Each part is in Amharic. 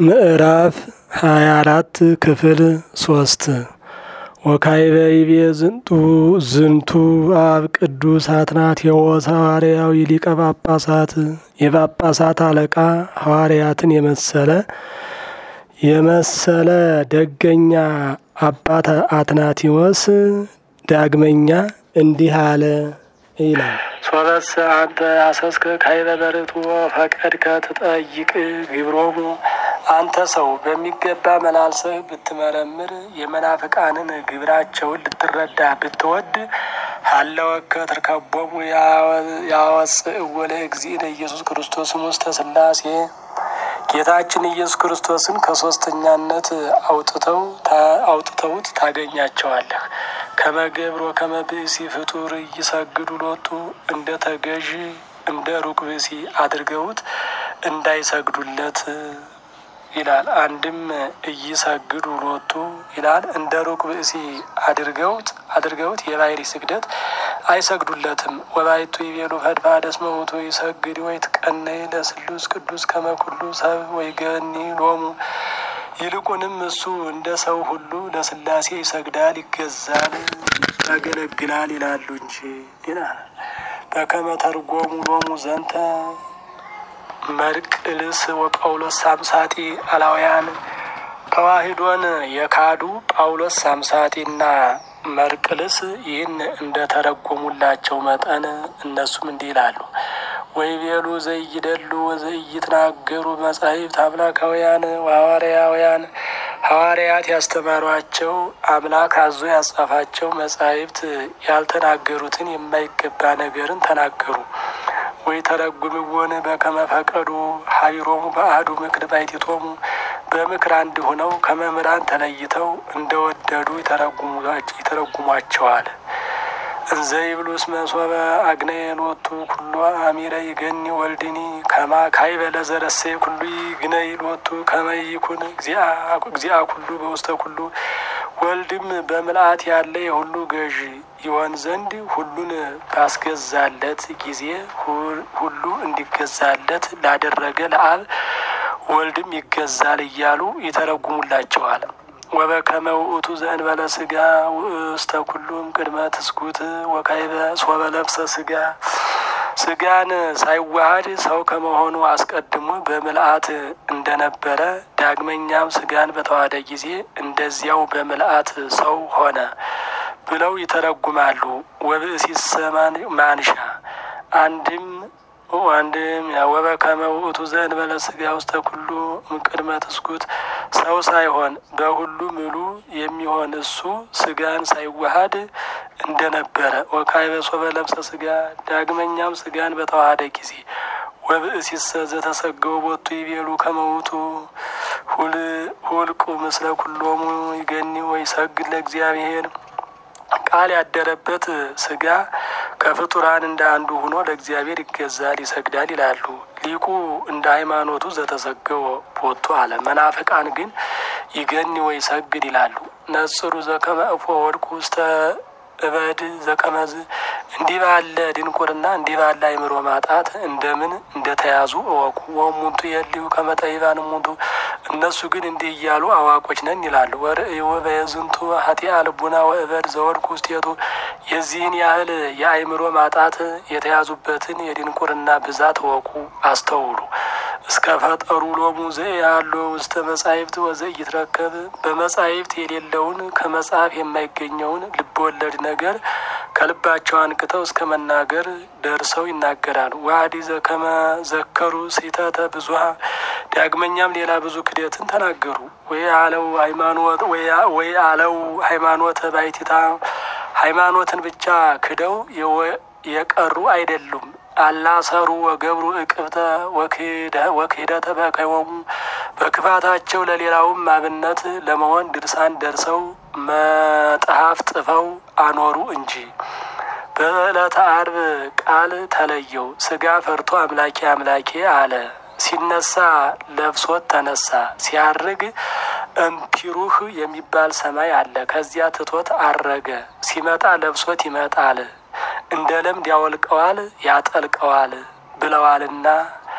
ምዕራፍ ሃያ አራት ክፍል ሶስት ወካዕበ ይቤ ዝንቱ ዝንቱ አብ ቅዱስ አትናቴዎስ ሐዋርያዊ ሊቀ ጳጳሳት የጳጳሳት አለቃ ሐዋርያትን የመሰለ የመሰለ ደገኛ አባት አትናቴዎስ ዳግመኛ እንዲህ አለ ይላል። ሶበስ አንተ አሰስከ ካዕበ በርቱዕ ፈቀድከ ትጠይቅ ግብሮሙ አንተ ሰው በሚገባ መላልሰህ ብትመረምር የመናፍቃንን ግብራቸውን ልትረዳ ብትወድ ሀለወከ ትርከቦሙ ያወፅእዎ ለእግዚእነ ኢየሱስ ክርስቶስም ውስተ ሥላሴ ጌታችን ኢየሱስ ክርስቶስን ከሶስተኛነት አውጥተው አውጥተውት ታገኛቸዋለህ። ከመገብሮ ከመብእሲ ፍጡር እይሰግዱ ሎቱ እንደ ተገዥ እንደ ሩቅ ብእሲ አድርገውት እንዳይሰግዱለት ይላል። አንድም እይሰግዱ ሎቱ ይላል። እንደ ሩቅ ብእሲ አድርገውት አድርገውት የባሕሪ ስግደት አይሰግዱለትም። ወባይቱ ይቤሉ ፈድፋደ እስመ ውእቱ ይሰግድ ወይትቀነይ ለስሉስ ቅዱስ ከመ ኩሉ ሰብ ወይገኒ ሎሙ ይልቁንም እሱ እንደ ሰው ሁሉ ለሥላሴ ይሰግዳል፣ ይገዛል፣ ያገለግላል ይላሉ እንጂ ይላል። በከመ ተርጎሙ ሎሙ ዘንተ መርቅልስ ወጳውሎስ ሳምሳጢ አላውያን ተዋሂዶን የካዱ ጳውሎስ ሳምሳጢና መርቅልስ ይህን እንደ ተረጎሙላቸው መጠን እነሱም እንዲህ ይላሉ። ወይቤሉ ዘይደሉ ወዘይትናገሩ መጻሕፍት አምላካውያን ወሐዋርያውያን ሐዋርያት ያስተማሯቸው አምላክ አዞ ያጻፋቸው መጻሕፍት ያልተናገሩትን የማይገባ ነገርን ተናገሩ። ወይ ተረጉምዎን በከመ ፈቀዱ ሀቢሮሙ በአሐዱ ምክር ባሕቲቶሙ በምክር አንድ ሆነው ከመምህራን ተለይተው እንደወደዱ ይተረጉሟቸዋል። እንዘ ይብሉ እስመ ሶበ አግነየ ሎቱ ኩሎ አሚረ ይገኒ ወልድኒ ከማ ካዕበ ለዘረሰየ ኩሉ ይግነይ ሎቱ ከመ ይኩን እግዚአ ኩሉ በውስተ ኩሉ ወልድም በምልአት ያለ የሁሉ ገዥ ይሆን ዘንድ ሁሉን ባስገዛለት ጊዜ ሁሉ እንዲገዛለት ላደረገ ለአብ ወልድም ይገዛል እያሉ ይተረጉሙላቸዋል። ወበከመ ውእቱ ዘእንበለ ሥጋ ውእስተ ኩሉም ቅድመ ትስጉት ወካዕበ ሶበ ለብሰ ሥጋ ሥጋን ሳይዋሃድ ሰው ከመሆኑ አስቀድሞ በምልአት እንደነበረ ዳግመኛም ሥጋን በተዋሃደ ጊዜ እንደዚያው በምልአት ሰው ሆነ ብለው ይተረጉማሉ። ወብእሲሰ ማንሻ አንድም አንድም ወበከመ ውእቱ ዘእንበለ ሥጋ ውስተ ኩሉ እምቅድመ ትስጉት ሰው ሳይሆን በሁሉ ምሉ የሚሆን እሱ ሥጋን ሳይዋሃድ እንደነበረ ወካዕበ ሶበ ለብሰ ሥጋ ዳግመኛም ሥጋን በተዋሃደ ጊዜ ወብእሲሰ ዘተሰገው ቦቱ ይቤሉ ከመ ውእቱ ሁልቁ ምስለ ኩሎሙ ይገኒ ወይሰግድ ለእግዚአብሔር ቃል ያደረበት ሥጋ ከፍጡራን እንደ አንዱ ሆኖ ለእግዚአብሔር ይገዛል ይሰግዳል ይላሉ። ሊቁ እንደ ሃይማኖቱ ዘተሰገወ ቦቱ አለ። መናፍቃን ግን ይገኒ ወይ ሰግድ ይላሉ። ነጽሩ ዘከመ እፎ ወድቁ ውስተ እበድ ዘቀመዝ እንዲህ ባለ ድንቁርና እንዲህ ባለ አይምሮ ማጣት እንደምን እንደተያዙ እወቁ። ወሙንቱ የልዩ ከመጠይባን ሙንቱ እነሱ ግን እንዲህ እያሉ አዋቆች ነን ይላሉ። ወርእዮ በየዝንቱ ሀቲአ ልቡና ወእበድ ዘወድቁ ውስቴቱ የዚህን ያህል የአይምሮ ማጣት የተያዙበትን የድንቁርና ብዛት እወቁ፣ አስተውሉ። እስከ ፈጠሩ ሎሙ ዘያሎ ውስተ መጻሕፍት ወዘኢይትረከብ በመጻሕፍት የሌለውን ከመጽሐፍ የማይገኘውን ልብወለድ ነገር ከልባቸው አንቅተው እስከ መናገር ደርሰው ይናገራሉ። ዋዲ ዘከመ ዘከሩ ስሕተተ ብዙኃ ዳግመኛም ሌላ ብዙ ክደትን ተናገሩ። ወይ አለው ሃይማኖት ወይ አለው ሃይማኖተ ባሕቲታ ሃይማኖትን ብቻ ክደው የቀሩ አይደሉም። አላሰሩ ወገብሩ እቅብተ ወክህደተ በከይወሙ በክፋታቸው ለሌላውም አብነት ለመሆን ድርሳን ደርሰው መጽሐፍ ጽፈው አኖሩ እንጂ። በዕለተ ዓርብ ቃል ተለየው። ሥጋ ፈርቶ አምላኬ አምላኬ አለ። ሲነሳ ለብሶት ተነሳ። ሲያርግ እምፒሩህ የሚባል ሰማይ አለ። ከዚያ ትቶት አረገ። ሲመጣ ለብሶት ይመጣል። እንደ ለምድ ያወልቀዋል ያጠልቀዋል ብለዋልና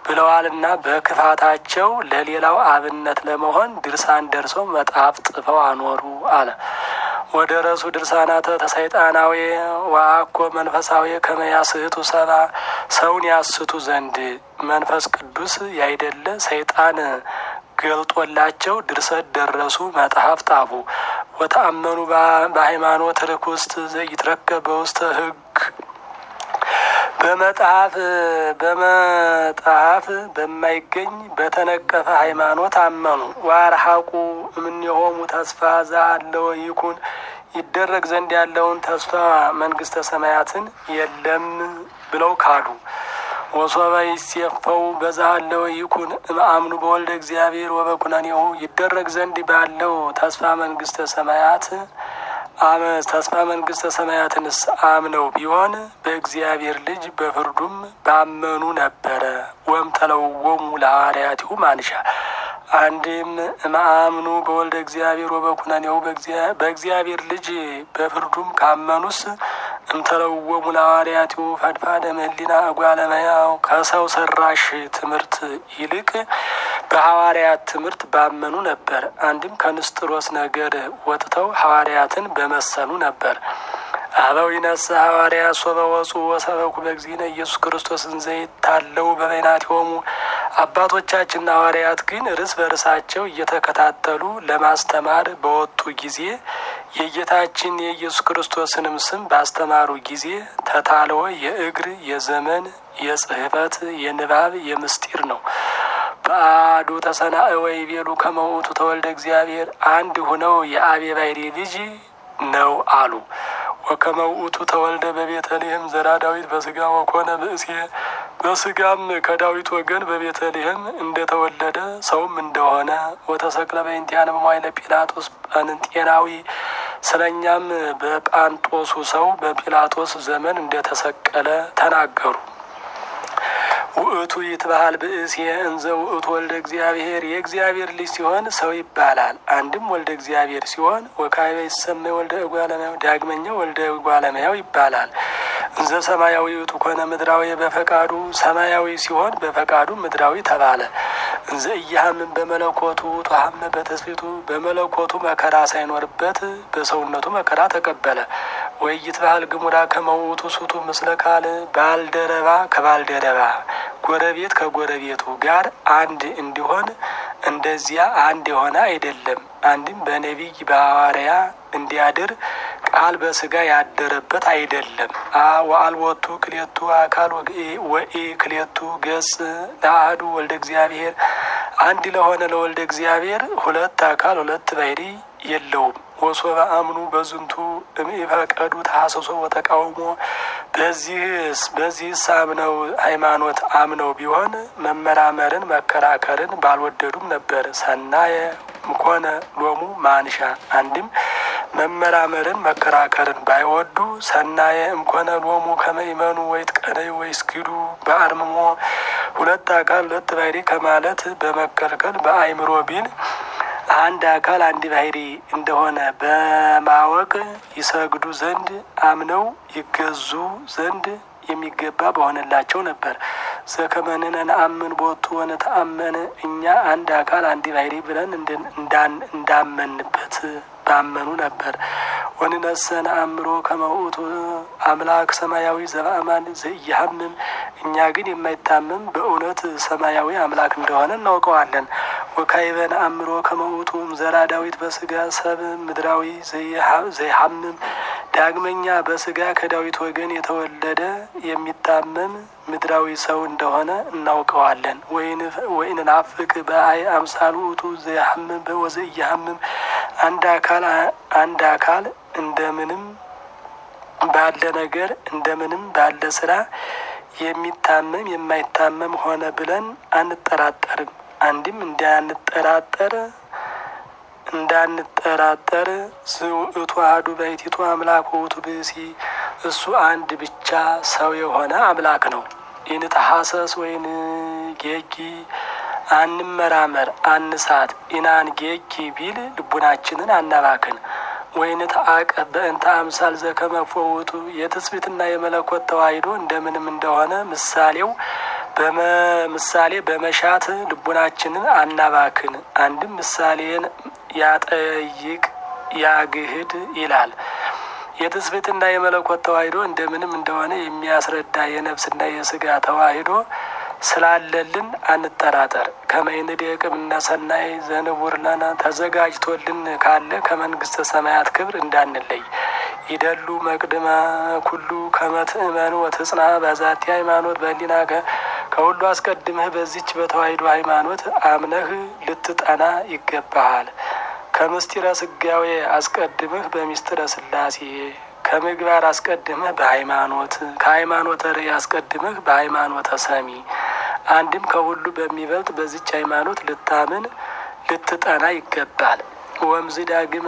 ብለዋልና በክፋታቸው ለሌላው አብነት ለመሆን ድርሳን ደርሰው መጽሐፍ ጽፈው አኖሩ አለ። ወደ ረሱ ድርሳናተ ተሰይጣናዊ ወአኮ መንፈሳዊ ከመያስህቱ ሰባ ሰውን ያስቱ ዘንድ መንፈስ ቅዱስ ያይደለ ሰይጣን ገልጦላቸው ድርሰት ደረሱ፣ መጽሐፍ ጣፉ። ወተአመኑ በሃይማኖት ርኩስት ዘይትረከብ በውስተ ሕግ በመጽሐፍ በመጽሐፍ በማይገኝ በተነቀፈ ሃይማኖት አመኑ። ዋርሐቁ እምኔሆሙ ተስፋ ዘአለወ ይኩን ይደረግ ዘንድ ያለውን ተስፋ መንግስተ ሰማያትን የለም ብለው ካዱ። ወሶበ ይሴፈው በዛሃለወ ይኩን እምአምኑ በወልደ እግዚአብሔር ወበኩነኔሁ ይደረግ ዘንድ ባለው ተስፋ መንግስተ ሰማያት ተስፋ መንግስተ ሰማያትንስ አምነው ቢሆን በእግዚአብሔር ልጅ በፍርዱም ባመኑ ነበረ። ወም ተለወሙ ለሐዋርያቲሁ ማንሻ አንድም እምአምኑ በወልደ እግዚአብሔር ወበኩነኔሁ በእግዚአብሔር ልጅ በፍርዱም ካመኑስ እምተለወሙ ለሐዋርያቲሁ ፈድፋደ እምኅሊና እጓለ እመሕያው ከሰው ሰራሽ ትምህርት ይልቅ በሐዋርያት ትምህርት ባመኑ ነበር። አንድም ከንስጥሮስ ነገር ወጥተው ሐዋርያትን በመሰሉ ነበር። አበው ይነሳ ሐዋርያ ሶበ ወፁ ወሰበኩ በእግዚእነ ኢየሱስ ክርስቶስን ዘይታለው በበይናቲሆሙ አባቶቻችንና ሐዋርያት ግን እርስ በርሳቸው እየተከታተሉ ለማስተማር በወጡ ጊዜ የጌታችን የኢየሱስ ክርስቶስንም ስም ባስተማሩ ጊዜ ተታልወ የእግር የዘመን የጽሕፈት የንባብ የምስጢር ነው። በአዱ ተሰናእ ወይ ቤሉ ከመውቱ ተወልደ እግዚአብሔር አንድ ሁነው የአብ የባሕርይ ልጅ ነው አሉ። ወከመውቱ ተወልደ በቤተልሔም ዘራ ዳዊት በስጋ ወኮነ ብእሴ በስጋም ከዳዊት ወገን በቤተልሔም እንደተወለደ ሰውም እንደሆነ ወተሰቅለ በእንቲአነ በመዋዕለ ጲላጦስ ጳንጤናዊ ስለኛም በጳንጦሱ ሰው በጲላጦስ ዘመን እንደተሰቀለ ተናገሩ። ውእቱ ይትበሃል ብእሴ እንዘ ውእቱ ወልደ እግዚአብሔር የእግዚአብሔር ልጅ ሲሆን ሰው ይባላል። አንድም ወልደ እግዚአብሔር ሲሆን ወካዕበ ይሰመይ ወልደ እጓለ እመሕያው ዳግመኛ ወልደ እጓለ እመሕያው ይባላል። እንዘ ሰማያዊ ውእቱ ኮነ ምድራዊ በፈቃዱ ሰማያዊ ሲሆን በፈቃዱ ምድራዊ ተባለ። እንዘ እያሃምን በመለኮቱ ተሃመ በተስፊቱ በመለኮቱ መከራ ሳይኖርበት በሰውነቱ መከራ ተቀበለ። ወይ ይትበሃል ግሙራ ከመውቱ ሱቱ ምስለ ካል ባልደረባ ከባልደረባ ጎረቤት ከጎረቤቱ ጋር አንድ እንዲሆን እንደዚያ አንድ የሆነ አይደለም። አንድም በነቢይ በሐዋርያ እንዲያድር ቃል በስጋ ያደረበት አይደለም። ወአልቦቱ ክሌቱ አካል ወኢ ክሌቱ ገጽ ለአሐዱ ወልደ እግዚአብሔር አንድ ለሆነ ለወልደ እግዚአብሔር ሁለት አካል ሁለት ባሕርይ የለውም። ወሶበ አምኑ በዝንቱ እምኢፈቀዱ ተሐሰሶ ወተቃውሞ በዚህስ በዚህስ አምነው ሃይማኖት አምነው ቢሆን መመራመርን መከራከርን ባልወደዱም ነበር። ሰናየ ምኮነ ሎሙ ማንሻ አንድም መመራመርን መከራከርን ባይወዱ ሰናየ እምኮነ ሎሙ ከመይመኑ ወይትቀነዩ ወይስግዱ በአርምሞ ሁለት አካል ሁለት ባሕርይ ከማለት በመከልከል በአይምሮ ቢል አንድ አካል አንድ ባሕርይ እንደሆነ በማወቅ ይሰግዱ ዘንድ አምነው ይገዙ ዘንድ የሚገባ በሆነላቸው ነበር። ዘከመንነ ነአምን ቦቱ ወነተአመን እኛ አንድ አካል አንድ ባሕርይ ብለን እንዳመንበት ባመኑ ነበር። ወንነሰ ነአምሮ ከመውእቱ አምላክ ሰማያዊ ዘበአማን ዘኢያሃምም እኛ ግን የማይታመም በእውነት ሰማያዊ አምላክ እንደሆነ እናውቀዋለን። ወካዕበ ነአምሮ ከመውእቱ ዘራ ዳዊት በስጋ ሰብ ምድራዊ ዘይሃምም ዳግመኛ በስጋ ከዳዊት ወገን የተወለደ የሚታመም ምድራዊ ሰው እንደሆነ እናውቀዋለን። ወኢንናፍቅ በአይ አምሳል ውእቱ ዘይሃምም ወዘኢያሃምም አንድ አካል አንድ አካል እንደምንም ባለ ነገር እንደምንም ባለ ስራ የሚታመም የማይታመም ሆነ ብለን አንጠራጠርም። አንድም እንዳንጠራጠር እንዳንጠራጠር ዝውእቱ አሐዱ ባሕቲቱ አምላክ ውእቱ ብእሲ እሱ አንድ ብቻ ሰው የሆነ አምላክ ነው። ኢንተሐሰስ ወይን ጌጊ አንመራመር አንሳት ኢናን ጌጊ ቢል ልቡናችንን አናባክን። ወይን ተአቀብ በእንተ አምሳል ዘከመ ውእቱ የትስብእትና የመለኮት ተዋሂዶ እንደምንም እንደሆነ ምሳሌው በምሳሌ በመሻት ልቡናችንን አናባክን። አንድም ምሳሌን ያጠይቅ ያግህድ ይላል። የትስብእትና የመለኮት ተዋሂዶ እንደምንም እንደሆነ የሚያስረዳ የነፍስና የስጋ ተዋሂዶ ስላለልን አንጠራጠር። ከመይንድ የቅምና ሰናይ ዘንቡር ለነ ተዘጋጅቶልን ካለ ከመንግስተ ሰማያት ክብር እንዳንለይ ይደሉ መቅድመ ኩሉ ከመትእመን ወትጽና በዛቲ ሃይማኖት በህሊና ከሁሉ አስቀድመህ በዚች በተዋሂዶ ሃይማኖት አምነህ ልትጠና ይገባሃል። ከምስጢረ ስጋዌ አስቀድምህ በሚስጥረ ስላሴ ከምግባር አስቀድምህ በሃይማኖት ከሃይማኖተ ርዕይ አስቀድምህ በሃይማኖተ ሰሚ አንድም ከሁሉ በሚበልጥ በዚች ሃይማኖት ልታምን ልትጠና ይገባል። ወምዝ ዳግመ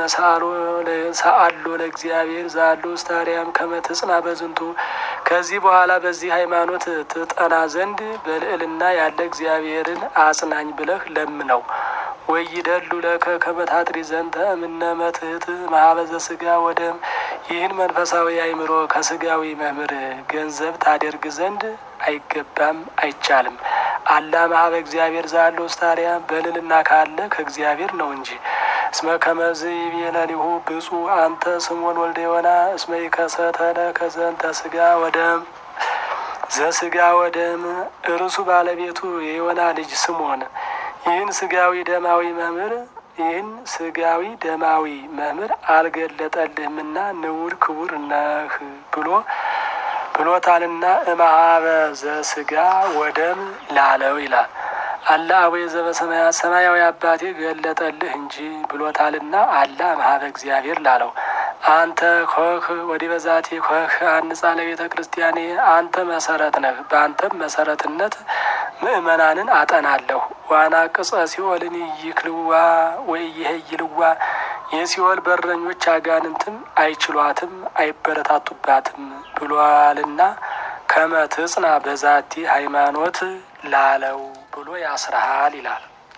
ሰአሎ ለእግዚአብሔር ዛሉ ስታሪያም ከመትጽና በዝንቱ ከዚህ በኋላ በዚህ ሃይማኖት ትጠና ዘንድ በልዕልና ያለ እግዚአብሔርን አጽናኝ ብለህ ለምነው። ወይደሉ ለከ ከመታጥሪ ዘንተ እምነ መትህት ማህበዘ ስጋ ወደም ይህን መንፈሳዊ አእምሮ ከስጋዊ መምህር ገንዘብ ታደርግ ዘንድ አይገባም አይቻልም። አላ ማህበ እግዚአብሔር ዛሉ ስታሪያ በልልና ካለ ከእግዚአብሔር ነው እንጂ እስመ ከመዝ ይቤለሊሁ ብፁዕ አንተ ስሞን ወልደ ዮና እስመ ይከሰተለ ከዘንተ ስጋ ወደም ዘስጋ ወደም እርሱ ባለቤቱ የዮና ልጅ ስሞን ይህን ስጋዊ ደማዊ መምህር ይህን ስጋዊ ደማዊ መምህር አልገለጠልህምና ንውር ክቡር ነህ ብሎ ብሎታልና እምኀበ ዘስጋ ወደም ላለው ይላል። አላ አቡየ ዘበሰማያት ሰማያዊ አባቴ ገለጠልህ እንጂ ብሎታልና አላ እምኀበ እግዚአብሔር ላለው አንተ ኮህ ወዲ በዛቴ ኮህ አንጻ ለቤተ ክርስቲያኔ አንተ መሰረት ነህ። በአንተም መሰረትነት ምእመናንን አጠናለሁ። ዋና ቅጸ ሲኦልን ይክልዋ ወይ ይሄይልዋ የሲኦል በረኞች አጋንንትም አይችሏትም አይበረታቱባትም ብሏልና ከመትጽና በዛቲ ሃይማኖት ላለው ብሎ ያስረሃል ይላል።